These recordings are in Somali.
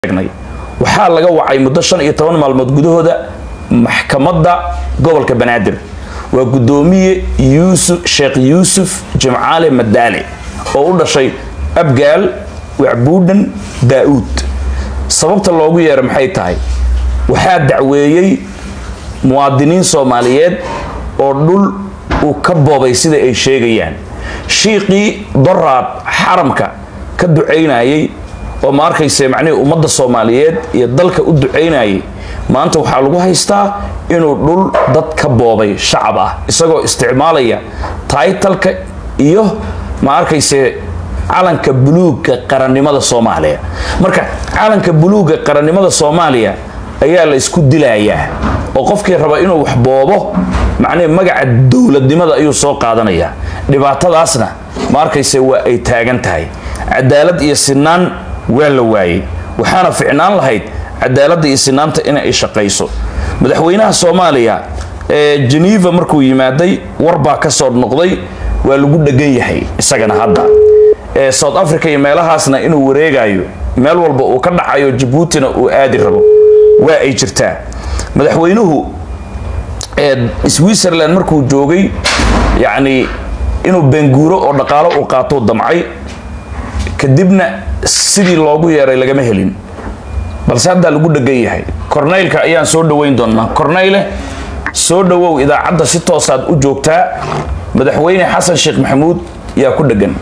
waxaa laga wacay muddo shan iyo toban maalmood gudahooda maxkamadda gobolka banaadir waa guddoomiye yuusuf sheekh yuusuf jimcaale madaale oo u dhashay abgaal wacbuudhan daa-uud sababta loogu yeera maxay tahay waxaa dacweeyey muwaadiniin soomaaliyeed oo dhul uu ka boobay sida ay sheegayaan shiiqii doraad xaramka ka ducaynayay oo ma arkayse macnihii ummadda soomaaliyeed iyo dalka u ducaynayay maanta waxaa lagu haystaa inuu dhul dad ka boobay shacab ah isagoo isticmaalaya taytalka iyo ma arkayse calanka buluugga qarannimada soomaaliya marka calanka buluugga qarannimada soomaaliya ayaa la isku dilayaa oo qofkii raba inuu wax boobo macnihi magaca dowladnimada ayuu soo qaadanayaa dhibaatadaasna ma arkayse waa ay taagan tahay cadaalad iyo sinaan waa la waayey waxaana ficnaan lahayd cadaaladda iyo sinaanta in ay shaqayso madaxweynaha soomaaliya ee geneva markuu yimaaday warbaa ka soo noqday waa lagu dhegan yahay isagana hadda ee south africa iyo meelahaasna inuu wareegayo meel walba uu ka dhacayo jabuutina uu aadi rabo waa ay jirtaa madaxweynuhu ee switzerland markuu joogay yacni inuu benguuro oo dhaqaalo uu qaatou damcay kadibna sidii loogu yeeray lagama helin balse haddaa lagu dhegan yahay corneylka ayaan soo dhoweyn doonaa corneyle soo dhowow idaacadda si toosaad u joogtaa madaxweyne xasan sheekh maxamuud yaa ku dhegan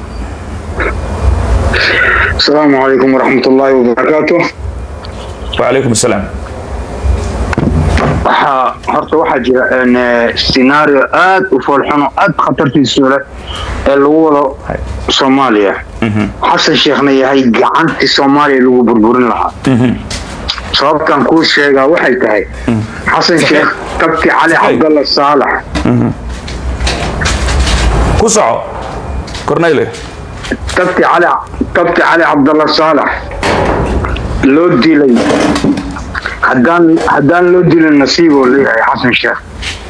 asalaamu calaykum waraxmat ullaahi wabarakaatu wacalaykum asalaam waxaa horta waxaa jira scenario aad u foolxuno aad khatartiisu leh ee lagu wado soomaaliya xasan sheekhna yahay gacantii soomaaliya lagu burburin lahaa sababtan kuu sheegaa waxay tahay xasan sheekh tabti cali cabdalla saalax ku soco corneyle tabti cali tabti cali cabdalla saalax loo dilay haddaan haddaan loo dilin nasiiboo leeyahay xasan sheekh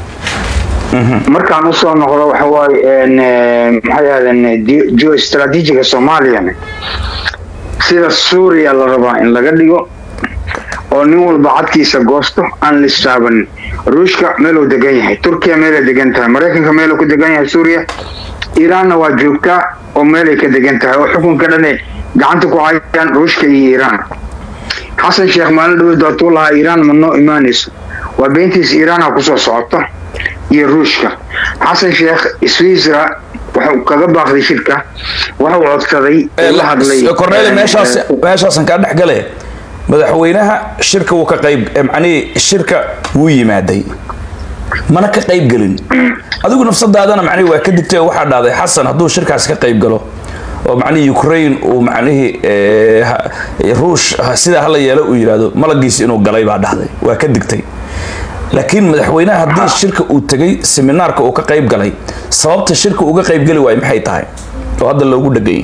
markaan usoo noqdo waxa waaye maxay ahaydeen geostrategiga soomaaliyana sida suuriya la rabaa in laga dhigo oo nin walba cadkiisa goosto aan listaabanin ruushka meeluu degan yahay turkiya meelay degan tahay maraykanka meeluu ku degan yahay suuriya iiraanna waa joogtaa oo meelay ka degan tahay oo xukunka dhane gacanta ku hayaan ruushka iyo iiraan xasan sheekh maalin dhaweyd waatuu lahaa iiraan ma noo imaanayso waa beentiisa iiraanha kusoo socota iyo ruushka xasan sheekh switzera wuxuu kaga baaqday shirka wuxuu codsaday oo la hadlay corneyle meeshaas meeshaasan kaa dhex gale madaxweynaha shirka wuu ka qayb macnihii shirka wuu yimaaday mana ka qayb gelin adigu nafsadaadana macnihi waa ka digtay oo waxaa dhahday xasan hadduu shirkaas ka qayb galo oo macnihii ukraine uu macnihii ruush sidaa hala yeelo uu yidhaahdo malagiisi inuu galay baa dhahday waa ka digtay laakiin madaxweynaha haddii shirka uu tegay seminaarka uu ka qayb galay sababta shirka uga qayb geli waayo maxay tahay oo hadda loogu dhegayay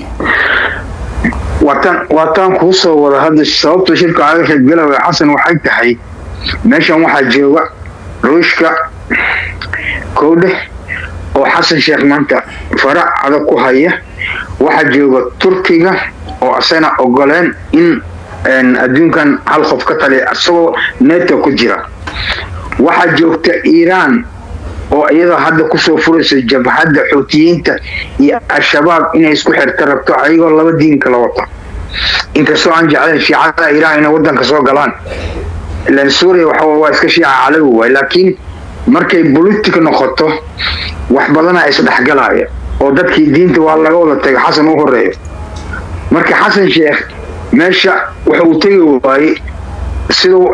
waataan waataan kuu soo wada hadda sababta shirka aga qaybgala way xasan waxay tahay meeshan waxaa jooga ruushka kowdheh oo xasan sheekh maanta farac adag ku haya waxaa jooga turkiga oo asana ogoleen in adduunkan hal qof ka taliya isagoo neto ku jira waxaa joogta iiraan oo iyadoo hadda kusoo furayso jabhadda xuutiyiinta iyo al-shabaab inay isku xirta rabto ayagoo laba diin kala wata inkastoo aan jeclayn shiicada iiraan inay wadanka soo galaan ilan suuriya waxa waa iska shiica calawi waay laakiin markay politic noqoto wax badana isdhexgalaya oo dadkii diinta waa laga wada tagay xasan u horeeyo marka xasan sheekh meesha waxa uu tegi waayey siduu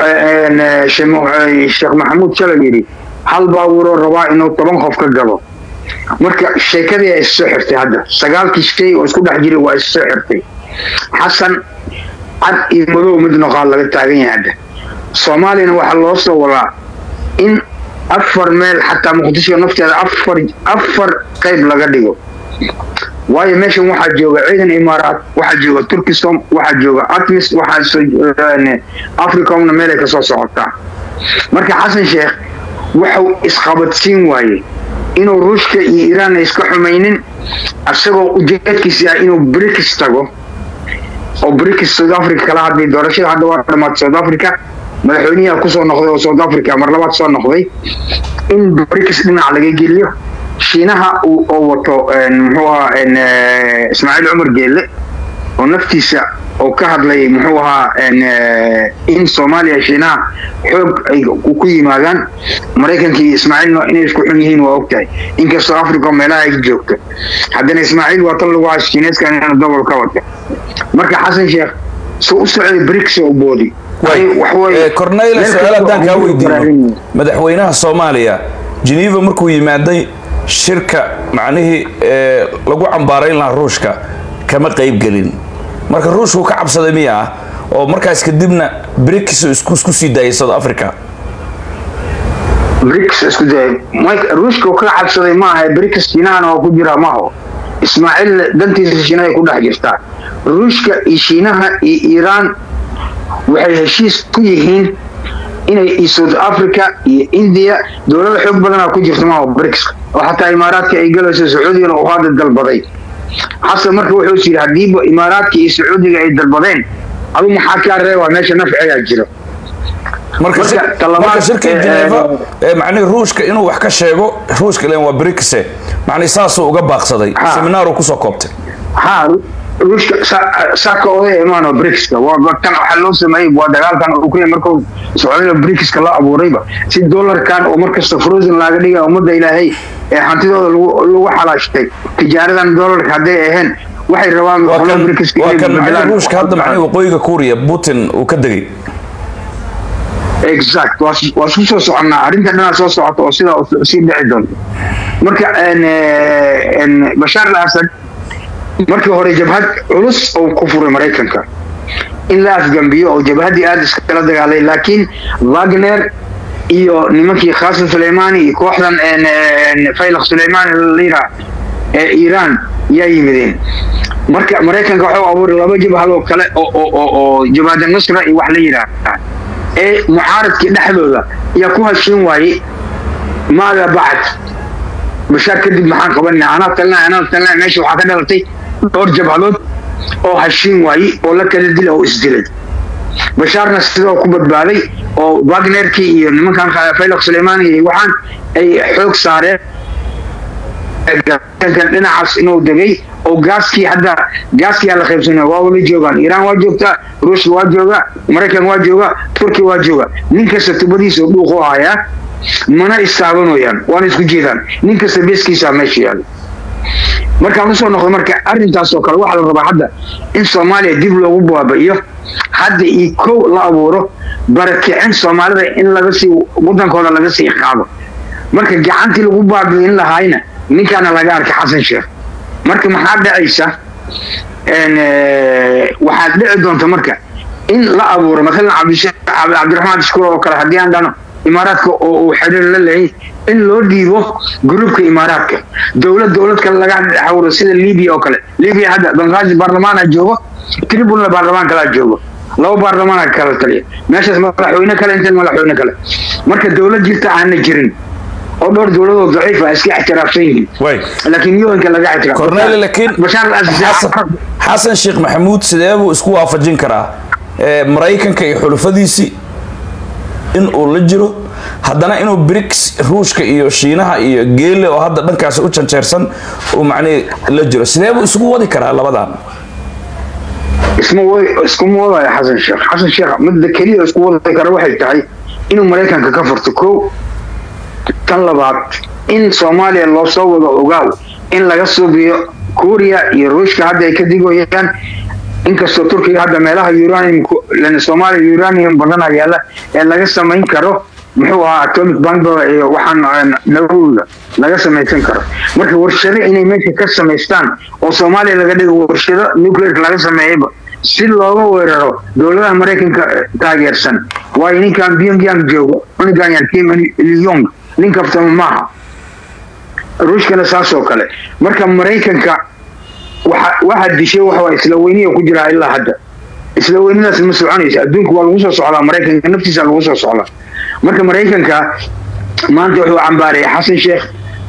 sheekh maxamuud shalay yidhi hal baabuuroo rabaa inuu toban qof ka gado marka sheekadii ay issoo xirtay hadda sagaalkii shay oo isku dhex jiray waa issoo xirtay xasan cad iyo madow mid noqaa laga taagan yahay hadda soomaaliyana waxaa loo soo wadaa in afar meel xataa muqdisho nafteeda afar afar qayb laga dhigo waayo meeshan waxaa jooga ciidan imaaraat waxaa jooga turkisom waxaa jooga atmis waxaa africomna meelay kasoo socotaa marka xasan sheekh wuxuu isqabadsiin waayey inuu ruushka iyo iiraan iska xumaynin isagoo ujeedkiisi ah inuu brix tago oo brics south africa kala hadlay doorashada hadda waa dhamaatay south africa madaxweynihi kusoo noqday oo south africa mar labaad soo noqday in brics dhinac laga geliyo shiinaha oo wato muxuu ahaa ismaaciil cumar geelle oo naftiisa oo ka hadlay muxuu ahaa in soomaaliya shiinaha xoog ay ku yimaadaan maraykankii ismaaciilna inay isku xun yihiin waa ogtahay inkastoo africa meelaha ay joogto haddana ismaaciil waa tan lagu hayo shiineeska inaan dobol ka wata marka xasan sheekh soo u socday brics oo boodi corneyla su-aal haddaan kaa weydiino madaxweynaha soomaaliya geneva markuu yimaaday shirka macnihii lagu cambaarayn lahaa ruushka kama qayb gelin marka ruushku ka cabsaday miya ah oo markaas kadibna brics isku sii daayay south africa brics isku daayay ruushka ka cabsaday ma aha brics shiinahana waa ku jiraa maaho ismaaciil dantiisa shiinahay ku dhex jirtaa ruushka iyo shiinaha iyo iiraan waxay heshiis ku yihiin inay iyo south africa iyo india dowlada xoog badanaa ku jirta maaho brics oo xataa imaaraadka ay galayso sacuudigana uu hadda dalbaday xasan marka wuxuu is yidhi haddiiba imaaraadka iyo sacuudiga ay dalbadeen adu maxaa kaa reeba meesha nafcigaa jiro marka shirkii geneva macnihi ruushka inuu wax ka sheego ruushka ilan waa brics macnihi saasuu uga baaqsaday seminaaru kusoo koobtay ha ruushka saaka oday imaano bricska tan waxaa loo sameeyey waa dagaalkan ukraine markuu socdayna bricska la abuurayba si dollarkan oo markasta frozen laaga dhiga ummadda ilaahay ee hantidooda lagu xalaashtay tijaaradan dollarka hadday ahayn waxay rabaan waa kan ruushka hadda macnihi waqooyiga kuuriya putin uu ka degay exact waa isku soo soconnaa arrinta dhanaa soo socota oo sidaa sii dhici doonta marka bashaar al asad markii hore jabhad culus oo ku furay maraykanka in la afgambiyo oo jabhaddii aada iskala dagaalay laakiin wagner iyo nimankii khaasim suleymani iyo kooxdan faylaq suleymani lira ee iiraan yaa yimideen marka maraykanka waxau abuuray laba jabhad oo kale oo jabhada nusra iyo wax la yidhaahda ee mucaaradkii dhexdooda ayaa ku hashiin waayey maada bacd bashaar kadib maxaan qabanaa anaa talina anaa talina meesha waxaa ka dhalatay dhowr jabhadood oo hashiin waayey oo la kala dila oo isdilay bashaarna sidoo ku badbaaday oo wagnerkii iyo nimankan faylaq suleymani iyo waxaan ay xoog saareen dhinacaas inuu degay oo gaaskii hadda gaaskiyaa la qaybsanaya waa wala joogaan iiraan waa joogtaa ruushka waa jooga maraykan waa jooga turkiya waa jooga nin kasta tubadiisa dhuuq u hayaa mana istaabanayaan waana isku jeedaan nin kasta beeskiisa meesha yaala markaan usoo noqdo marka arrintaas oo kale waxaa la rabaa hadda in soomaaliya dib loogu baaba'iyo hadda iyo kow la abuuro barakicin soomaalida in laga sii wadankooda laga sii qaado marka gacantii lagu baabi'in lahaayna ninkaana laga arkay xasan sheekh marka maxaa dhacaysa waxaad dhici doonta marka in la abuuro maalan cabdiraxmaan dishkuur oo kale haddii aan dhano imaaraadka oo uu xiriir la leeyahay in loo dhiibo gruubka imaaraadka dowlad dowlad kale laga xawro sida libiya oo kale libiya hadda banqaazi baarlamaana joogo tribunal baarlamaan kalaa joogo laba baarlamaana kala taliya meeshaas madaxweyne kale intan madaxweyne kale marka dowlad jirta aana jirin oo dhowr dowladood daciif ah iska ixtiraafsan yihiin laakiin yooyinka laga cornel laakiin xasan sheekh maxamuud sidee buu isku waafajin karaa maraykanka iyo xulufadiisii in uu la jiro haddana inuu brics ruushka iyo shiinaha iyo geele oo hadda dhankaas u janjeersan uu macnihi la jiro sidee buu isugu wadi karaa labadan iskuma wadayo xasan sheekh xasan sheekh midda keliya isku wadi kara waxay tahay inuu maraykanka ka furto kow tan labaad in soomaaliya loo soo wado ogaaw in laga suubiyo kuuriya iyo ruushka hadda ay ka digoyaan inkastoo turkiga hadda meelaha uranium soomaaliya uranium badana yaala ee laga samayn karo muxuu ahaa atomic bombada iyo waxaan nawowiga laga samaysan karo marka warshado inay meesha ka samaystaan oo soomaaliya laga dhigo warshado nuclear laga sameeyayba si looga weeraro dowladaha maraykanka taageersan waayo ninkan pyongyang joogo cunigan yar kim ilyong nin kaftama maaha ruushkana saas oo kale marka maraykanka waxaa dishay waxa isla weyniya ku jiraa ilaa hadda isla weynadaas ma soconaysa adduunka waa lagu soo socdaa maraykanka naftiisa lagu soo socdaa marka maraykanka maanta wuxuu cambaaraya xasan sheekh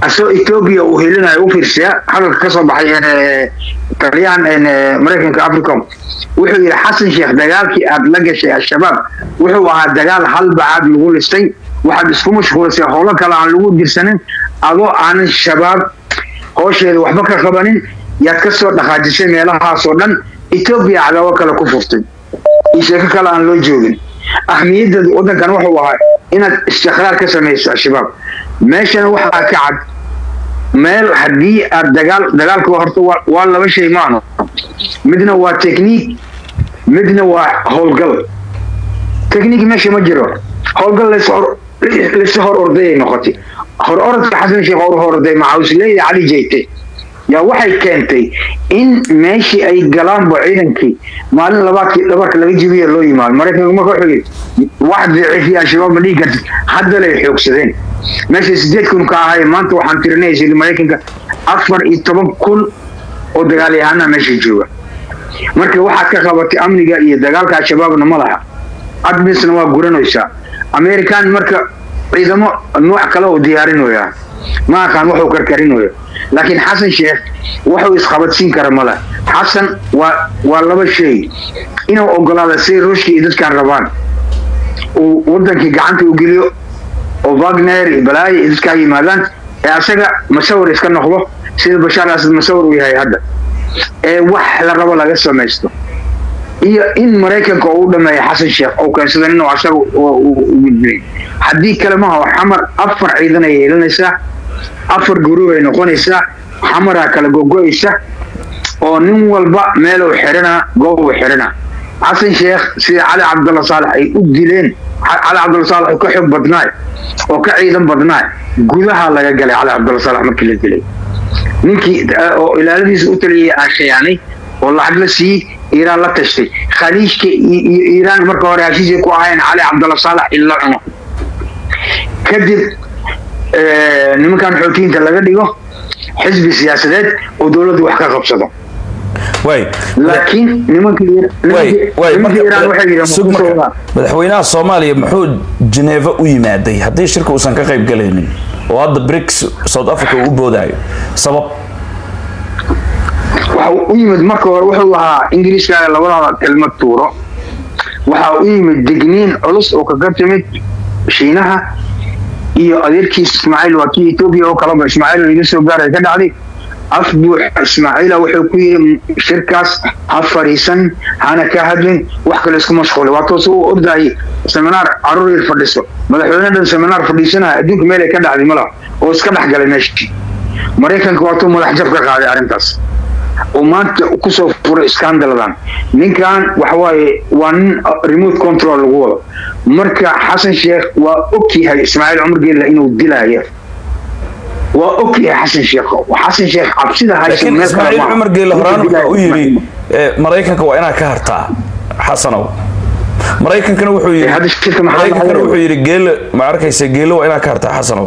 asoo etoobiya uu helinayo u fiirsiya hadalka ka soo baxay eh, taliyahan eh, maraykanka africom wuxuu yidhi xasan sheekh dagaalkii aad la gashay al-shabaab wuxuu ahaa dagaal halbacaad lagu listay waxaad isku mashquulisay howlo kale aan lagu dirsanin adoo aanan shabaab hoosheeda waxba ka qabanin yaad ka soo dhaqaajisay meelahaasoo dhan etoobiya cadaabo kale ku furtay iyo sheeko kale aan loo joogin ahmiyadda waddankan wuxuu ahaa inaad istiqraar ka samayso al-shabaab meeshana waxaa ka cad meel haddii aad dagaal dagaalka horta waa- waa laba shay maano midna waa technique midna waa howlgal technique meesha ma jiro howlgal lays hor lays hor ordayay noqotay hor orodka xasan sheekh hor orday macawisleeya cali jeyte yaa waxay keentay in meeshii ay galaanba ciidankii maalin labaadkii dhabarka laga jibiya loo yimaado maraykanka marka wuxuu yidhi wax daciifiya al-shabaab ma dhihi kartid haddalay xoogsadeen meesha sideed kun ka ahay maanta waxaan tirinaysa yidhi maraykanka afar iyo toban kun oo dagaalyahana meesha jooga marka waxaad ka qabatay amniga iyo dagaalka al-shabaabna ma laha admisna waa guranaysaa american marka ciidamo nooc kale oo diyaarinoyaa ma aqaan wuxuu karkarinoya laakiin xasan sheekh wuxuu isqabadsiin kara male xasan waa waa laba shay inuu ogolaada si ruushka iyo dadkan rabaan uu wadankii gacanta u geliyo oo wagner iyo balaayo iyo dadkaa yimaadaan ee asaga masawir iska noqdo sida bashaar asad masawir uu yahay hadda ee wax la rabo laga samaysto iyo in maraykanka uu dhameeyo xasan sheekh oo keensada inuu asaga u gudbin haddii kale maaha xamar afar ciidan ay yeelanaysaa afar guruub ay noqonaysaa xamaraa kala gogo-aysa oo nin walba meel uu xirana goob uu xirana xasan sheekh sida cali cabdalla saalax ay u dileen cali cabdalla saalax oo ka xoog badnaay oo ka ciidan badnaay gudaha laga galay cali cabdalla saalax markii la dilay ninkii oo ilaaladiisa u taliyay aan khiyaanay oo lacag la siiyey iiraan la tashtay khaliijka iyo iiraan marka hore heshiisay ku ahayn cali cabdalla saalax in la cuno kadib nimankan xootiyiinta laga dhigo xisbi siyaasadeed oo dowladdu wax ka qabsado way laakiin nimanka way way nimanka iiraan waxay yidheen sug ma ku marka soo madaxweynaha soomaaliya muxuu Geneva u yimaaday haddii shirka uusan ka qayb galaynin oo hadda BRICS South Africa uu u boodayo sabab waxa u yimid marka hore wuxuu ahaa ingiriiska labadaba kelmad tuuro waxa u yimid digniin culus oo kaga timid shiinaha iyo adeerkiis ismaaciil waa kii etoobiya oo kaleba ismaaciil laga soo gaaray ka dhacday af buux ismaaciila wuxuu ku yidhi shirkaas ha fadhiisan hana ka hadlin wax kale isku mashquulay waa toos u ordayay seminaar caruur yar fadhiso madaxweyne dhan seminaar fadhiisanaya adduunka meel ay ka dhacday malaha oo iska dhex galay meeshii maraykanka waatuu madax jab ka qaaday arrintaas oo maanta kusoo furay scandaladan ninkan waxawaaye waa nin remote control lagu wado marka xasan sheekh waa ogyahay ismaaciil cumar geella inuu dilaayo waa ogyahay xasan sheekh xasan sheekh cabsida haysa laakiin meel kale ismaaciil maaha. cumar geelle horaan Inuu wuxuu u dilaayo yidhi eh, maraykanka waa inaad ka hartaa xasanow maraykankana wuxuu yidhi Eh, hadda shirka maxaa maraykankana laga wuxuu yidhi geelle ma arkaysa geelle waa inaad ka hartaa xasanow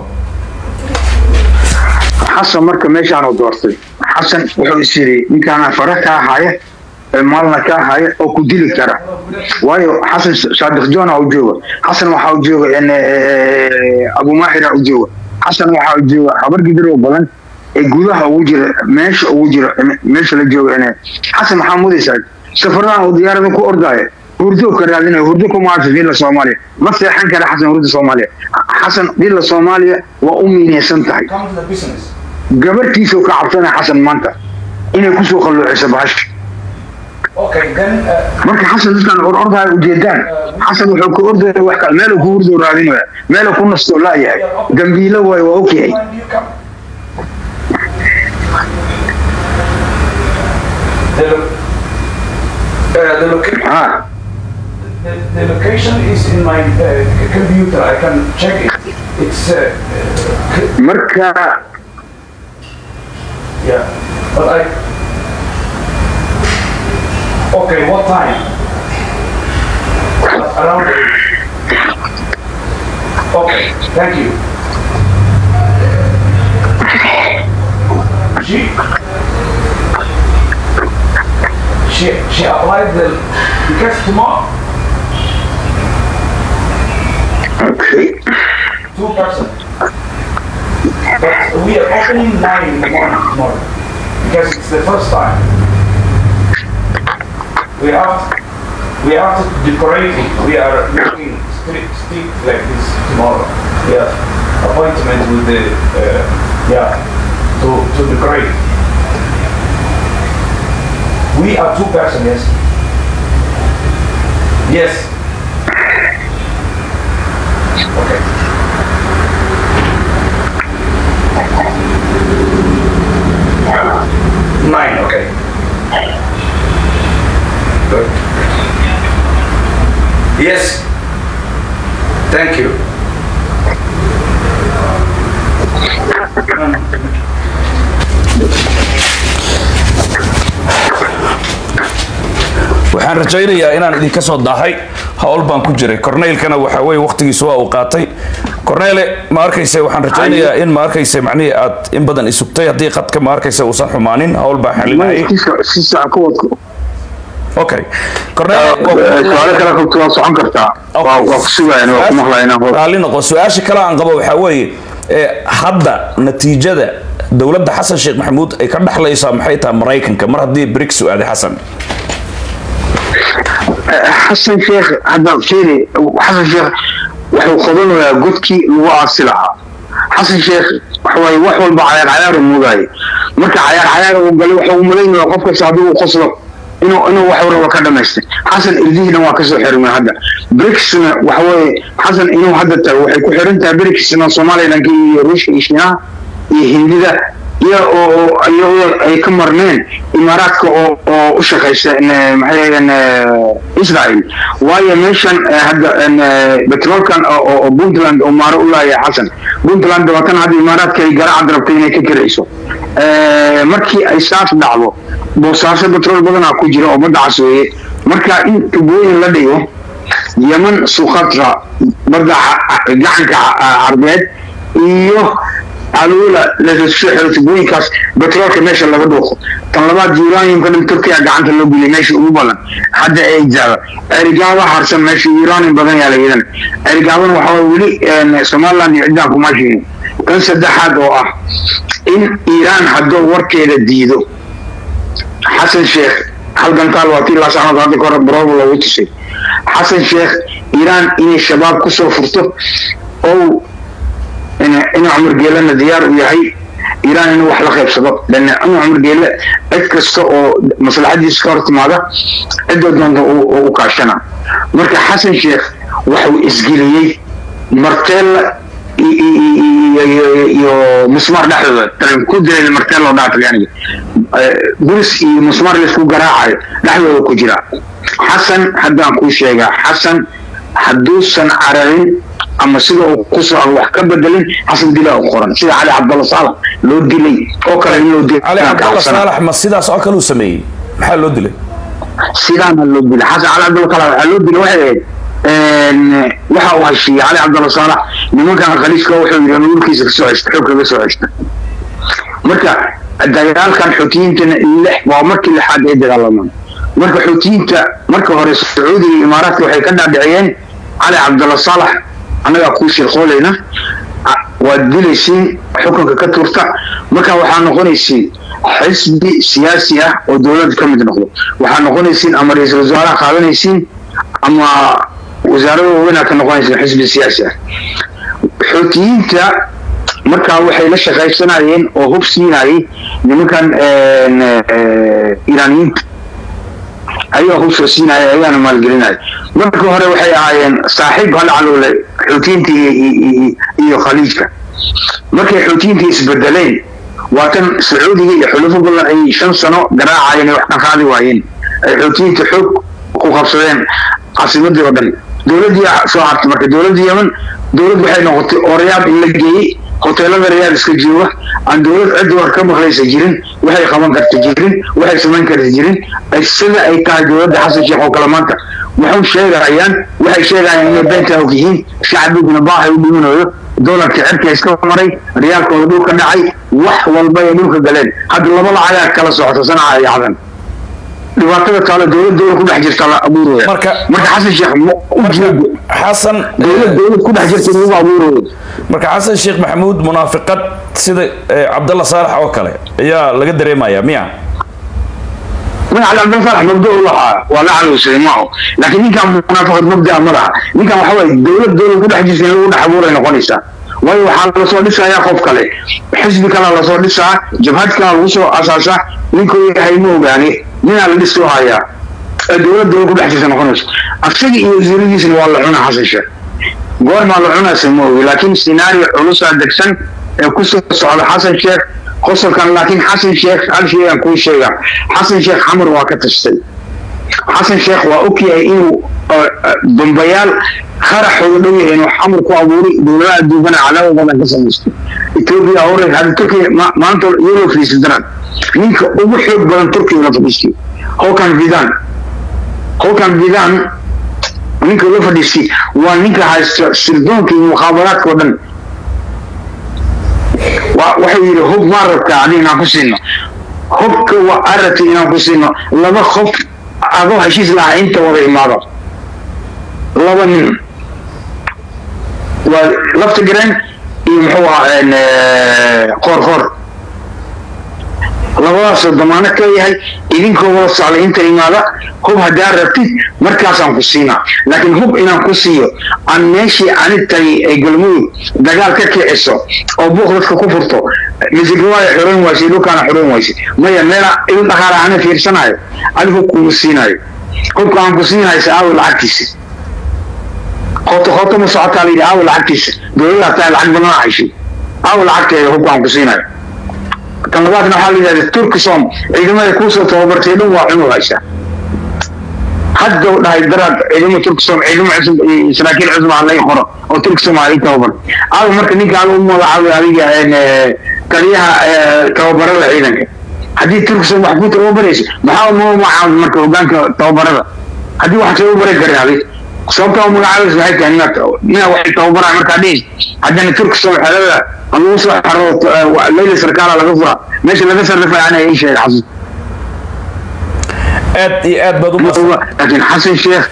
xasan marka meeshaan uu doortay xasan wuxuu is yidhi ninkaana fara kaa haya ee maalna kaa haya oo ku dili kara waayo xasan saadiq joona u jooga xasan waxaa u jooga en, eh, abumaaxira u jooga xasan waxaa u jooga habar gidir oo badan ee gudaha ugu jira meesha ugu jira meesha la jooga en, xasan maxaa mudaysaa safaradaha uu diyaarada ku ordaya hurdo ka raadinaya hurdo ku maarta dila soomaaliya ma seexan kara xasan hurda soomaaliya xasan dila soomaaliya waa u miinaysan tahay gabartiisuu ka cabsanaya xasan maanta inay kusoo qalloociso bahasha marka xasan dadkan or ordaya ujeedaan xasan wuxuu ka ordaya wax kale meeluu ku hurdo raadinaya meeluu ku nastoo laayahay dambiilo waayo waa ogyahay The, loca- ha the, the location is in my uh, computer. I can check it. It's uh, uh, marka yeah, but I. Okay, what time? Around eight. Okay, thank you. She she she applied the because tomorrow okay two person. But we are opening nine in the morning tomorrow because it's the first time. We have to, we have to decorate it. We are making street street like this tomorrow. We have appointment with the uh, yeah to to decorate. We are two persons. Yes. Yes. Okay. Nine, okay. Good. Yes. Thank you. waxaan rajaynayaa inaan idinka soo daahay hawl baan ku jiray corneylkana waxa weye waqtigiisu waa uu qaatay corneyle ma arkayse waxaan rajaynayaa in ma arkayse macnihii aad in badan isugtay haddii qadka ma arkayse uusan xumaanin hawl baan xalinayay si sax ku wadko okay su-aalo kale qabto waa socon kartaa waa waa ku sugayan waa ku maqlayan raalli noqo su-aasha kale aan qabo waxaa weeye ee hadda natiijada dowladda xasan sheekh maxamuud ay ka dhexlaysaa maxay tahay maraykanka mar haddii brics u aaday xasan xasan sheekh hadda fiiri xasan sheekh wuxuu qabanayaa godkii lagu aasi lahaa xasan sheekh waxawaaye wax walba cayaar cayaar uu mudaayay marka cayaar cayaar uu galay wuxuu umalaynaya qof kasta haddii uu qoslo inuu inuu wax waraba ka dhamaystay xasan irdihiina waa kasoo xirmay hadda bricsna waxaweye xasan inuu hadda tago waxay ku xiran tahay bricsna somalilanka iyo ruushka iyo shiinaha iyo hindida iyo oo iyagoo ay ka marneen imaaraadka oo oo u shaqaysa maxay ahaydeen israel waayo meeshan hadda petrolkan oo puntland oo maaro u laaya xasan puntland waa tan hadda imaaraadka ay garacad rabtay inay ka kirayso markii ay saas dhacdo boosaaso petrol badanaa ku jira oo badda cas weeye marka in tubooyin la dhigo yeman sukhatra badda gacanka carbeed iyo aluula lasoo xiro tubooyinkaas betroolka meesha laga dhuuqo tan labaad uraniumka dhan turkiya gacanta loo geliyay meesha ugu badan hadda ay jaaba erigaaba harsan meesha uranium badan yaa layidan erigaabana waxaa weli somaliland iyo ciddaan kuma sheegin tan saddexaad oo ah in iiraan hadduu warkeeda diido xasan sheekh halgantaal waa tii laasacnood hadda kahore barooba loogu tusay xasan sheekh iiraan inay shabaab kusoo furto oo in cumar geelana diyaar u yahay iiraan inuu wax la qaybsado lan cumar cumar geele cid kasta oo maslaxadiisa ka hor timaada cidoo doonta u kaashana marka xasan sheekh waxuu isgeliyey marteella iyo musmaar dhexdooda ku dilay marteella oo dhaata yani buris iyo musmaar laisku garaacayo dhexdooda ku jira xasan haddaan kuu sheegaa xasan hadduusan cararin ama sida uu kusoo wax ka bedelin xasan dila u qoran sida cali cabdalla saalax loo dilay oo kale in loo dilay cali cabdalla saalax ma sidaas oo kale uu sameeyey maxaa loo dilay sidaana loo dilay xasan cali cabdalla saalax waxaa loo dilay waxay ahayd waxa uu heshiiyey cali cabdalla saalax nimankan khaliijka wuxuu yidhi nuurkiisa kasoo ceshta xoog kaga soo ceshta marka dagaalkan xoutiyiintana lix waa markii lixaad ay dagaalamaan marka xoutiyiinta marka hore sacuudiga iyo imaaraadka waxay ka dhaadhiciyeen cali cabdalla saalax annagaa kuu shirqoolayna waad dilaysiin xukunka ka turta marka waxaa noqonaysiin xisbi siyaasi ah oo dowladda ka mid noqdo waxaa noqonaysiin ama ra-iisul wasaaraha qaadanaysiin ama wasaarada waaweynaa ka noqonaysiin xisbi siyaasi ah xoutiyiinta markaa waxay la shaqaysanayeen oo hub siinayay nimankan iiraaniyiinta ayagaa hub soo siinaya ayagaana maalgelinaya marka hore waxay ahaayeen saaxiib hala caloole xuutiyiinta iyo khaliijka markay xuutiyiinta isbedeleen waa tan sacuudiga iyo xulufo badan ay shan sano garaacayeen ay wax ka qaadi waayeen ay xuutiyiinta xoog ku qabsadeen caasimadii oo dhan dowladdii soo hartay marka dowladda yemen dowlad waxay noqotay oo rayaad in la geeyey hoteelada rayaad iska jooga aan dowlad cidda war ka maqlaysa jirin waxay qaban karta jirin waxay samayn karta jirin sida ay tahay dowladda xasan sheekh oo kale maanta waxay sheegayaan waxay sheegayaan inay beenta og yihiin shacbiguna baahay u dhimanayo doolarka cirka iska maray riyaalkooda dhulka dhacay wax walba ay dhulka galeen hadda laba lacagaa kala socota sanaca iyo cadan dhibaatada taalo dowlad dowlad ku dhex jirta la abuuraya Marka- marka xasan sheekh ma u jeedo xasan dowlad dowlad ku dhex jirta lagu abuurayo marka xasan sheekh maxamuud munaafiqad sida eh, cabdalla saalax oo kale ayaa laga dareemaya miya magaca cabdin farax mabda u lahaa waa la caluusay maaho laakiin ninkan munaafaqad mabdaa ma laha ninkan waxa waaye dowlad dowlad ku dhex jirta in lagu dhex abuuray noqonaysaa waayo waxaa lasoo dhisayaa qof kale xisbi kalea lasoo dhisaa jabhad kalea lagu soo asaasaa ninkuu yahay ma ogaani ninaa la dhisoo hayaa ee dowlad dowlad ku dhex jirta noqonayso asaga iyo wasiiradiisna waa la cunaa xasan sheekh goormaa la cunaysa ma ogi laakiin scenario culusaa degsan ee kusoo socda xasan sheekh qosolkan laakiin xasan sheekh hal shay aan kuu sheegaa xasan sheekh xamar waa ka tashtay xasan sheekh waa ogyahay inuu uh, uh, dambayaal qaraxooda dhow yahay inuu xamar ku abuuray dowladaha adduunkana calaamo badan ka samaysto etoobiya hore hadda turkiya ma- maanta iyadoo fadhiisatanaan ninka ugu xoog badan turkiya la fadhiistay holkan vidan holkan vidan ninka la fadhiistay waa ninka haysta sirdoonka iyo mukhaabaraadka oo dhan wa- wuxuu yidhi hub maa rabtaa adi inaan ku siino hubka waa aragta inaan ku siino laba qof adoo heshiis lahaa inta wada imaado laba nin waa lafta gareen iyo muxuu ahaa een, eh, qoor qoor labadaasoo damaano ka yahay idinkoo wada socda inta imaada hub haddaa rabtid markaasaan ku siinaa laakiin hub inaan ku siiyo aan meeshii ani tagay ee galmudug dagaal ka kiciso oo buuq dadka ku furto misigawaayo xoreyn waysay dhulkaana xoreyn waysay maya meela il dhaqaala ana fiirsanayo adigu kuma siinayo hubka aan ku siinaysa aawo lacagtiisa qoto qoto ma socotaa la yidhi aawo lacagtiisa dowladda hataa lacag badan hayshay aawo lacagteeda hubka aan ku siinayo tan labaadna waxaa la yidhahda turkisom ciidamada kuusoo tababartay dhan waa cunug haysaa hadda u dhahay daraad ciidamo turkisom ciidamo cusub iyo saraakiil cusub aan laga qoro oo turkisom aa ii tababar aawo marka ninka aad u magacaabay adiga een, eh, taliyaha eh, tababarada ciidanka haddii turkisom wax ku tababarayso maxaa uma magacaabay marka hogaanka tababarada haddii wax tababari karin adig sababta u magacaabaysa waxay tahay inaad inaad waxay tababaraa markaa dhihis haddana turkisom xelada lagu soo xaro leyla sarkaala laga fura meesha laga sarrifay ana ii sheegay xasan aad iyo aad baad u mahadsan- laakiin xasan sheekh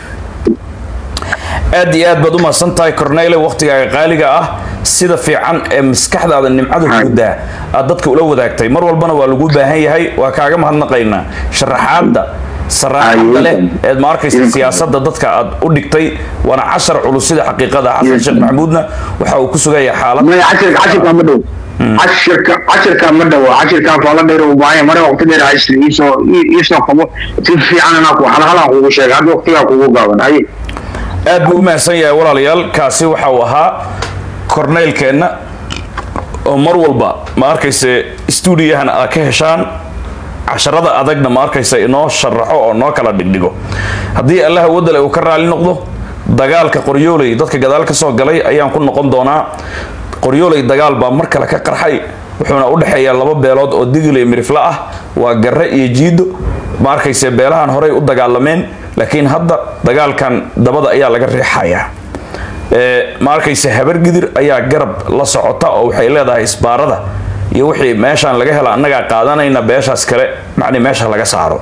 aad iyo aad baad u mahadsan tahay cornele waqtigaaga qaaliga ah sida fiican ee maskaxdaada nimcada Hay. gudaa aad dadka ula wadaagtay mar walbana waa lagu baahan yahay waa kaaga mahadnaqaynaa sharaxaadda saraaxadda Hay. leh eed ma arkaysa Idinka. siyaasadda dadka aad u dhigtay waana cashar culus sida xaqiiqada xasan Idinka. sheekh maxamuudna waxa uu ku sugayaa xaalad maya cashirka cashirka ma dhow cashirka cashirka ma dhow cashirkan faala dheer u baahan mare waqti dheer haysta iisoo iisoo qabo si fiican anaa ku halhalaan kugu sheegay hadda waqtigaa kugu gaaban haye aad buu u mahadsan yahay walaalayaal kaasi waxa uu ahaa korneylkeenna oo mar walba ma arkayse stuudiyahan aad ka heshaan casharada adagna ma arkaysa inoo sharaxo oo noo kala dhigdhigo haddii allaha wadale uu ka raali noqdo dagaalka qoryooley dadka gadaal ka soo galay ayaan ku noqon doonaa qoryooley dagaal baa mar kale ka qarxay wuxuuna u dhexeeyaa laba beelood oo digiley mirifle ah waa garre iyo jiido ma arkayse beelahan horey u dagaalameen laakiin hadda dagaalkan dabada ayaa laga riixayaa Ee, ma arkayse habargidir ayaa garab la socota oo waxay leedahay isbaarada iyo wixii meeshaan laga hela annagaa qaadanayna beeshaas kale macni meesha laga saaro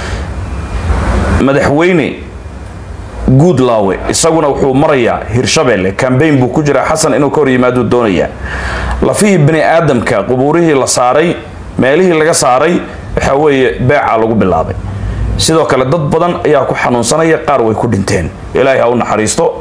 madaxweyne guudlaawe isaguna wuxuu marayaa hirshabelle kambayn buu ku jiraa xasan inuu ka hor yimaaduu doonayaa lafihii bani aadamka qubuurihii la saaray meelihii laga saaray waxa weeye beecaa lagu bilaabay sidoo kale dad badan ayaa ku xanuunsanaya qaar way ku dhinteen ilaahay ha u naxariisto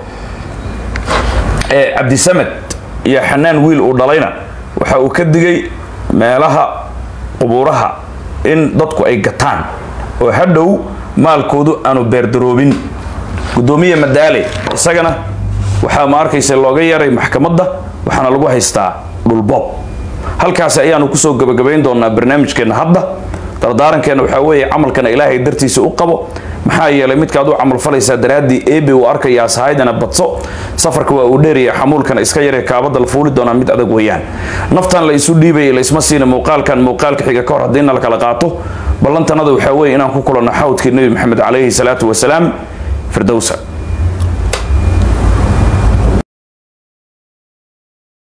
ee cabdisamed iyo xanaan wiil uu dhalayna waxa uu ka digay meelaha qubuuraha in dadku ay gataan oo hadhow maalkoodu aanu beerdaroobin gudoomiye madaale isagana waxaa ma arkaysa looga yaray maxkamadda waxaana lagu haystaa dhulboob halkaasi ayaanu kusoo gabagabayn doonaa barnaamijkeenna hadda dardaarankeena waxaa weeye camalkana ilaahay dartiisa u qabo maxaa yeelay midkaad u camalfalaysaa daraaddii eebe uu arkayaa sahaydana badso safarka waa uu dheeraya xamuulkana iska yaree kaabada la fuuli doonaa mid adag weeyaan naftan la isu dhiibaya laysma siina muuqaalkan muuqaalka xiga ka hor haddiina la kala qaato ballantanada waxaa weeye inaan ku kulanno xawdkii nebi maxamed calayhi salaatu wasalaam firdowsa